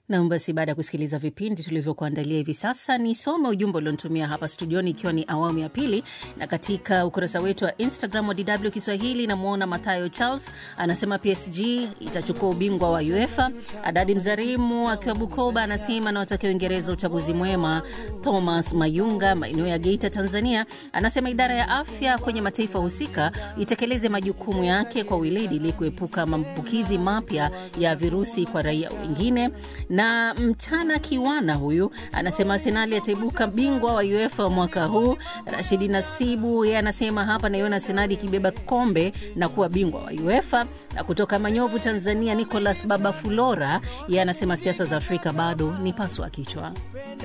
Nam, basi baada ya kusikiliza vipindi tulivyokuandalia hivi sasa, nisome ujumbe ulionitumia hapa studioni, ikiwa ni awamu ya pili. Na katika ukurasa wetu wa Instagram wa DW Kiswahili, namwona Mathayo Charles anasema PSG itachukua ubingwa wa UEFA. Adadi Mzarimu akiwa Bukoba anasema anawatakia Uingereza uchaguzi mwema. Thomas Mayunga maeneo ya Geita, Tanzania, anasema idara ya afya kwenye mataifa husika itekeleze majukumu yake kwa weledi ili kuepuka maambukizi mapya ya virusi kwa raia wengine na mchana Kiwana huyu anasema Arsenali ataibuka bingwa wa UEFA mwaka huu. Rashidi Nasibu yeye anasema hapa naiona Arsenali ikibeba kombe na kuwa bingwa wa UEFA. Na kutoka Manyovu, Tanzania, Nicolas Baba Fulora yeye anasema siasa za Afrika bado ni paswa kichwa.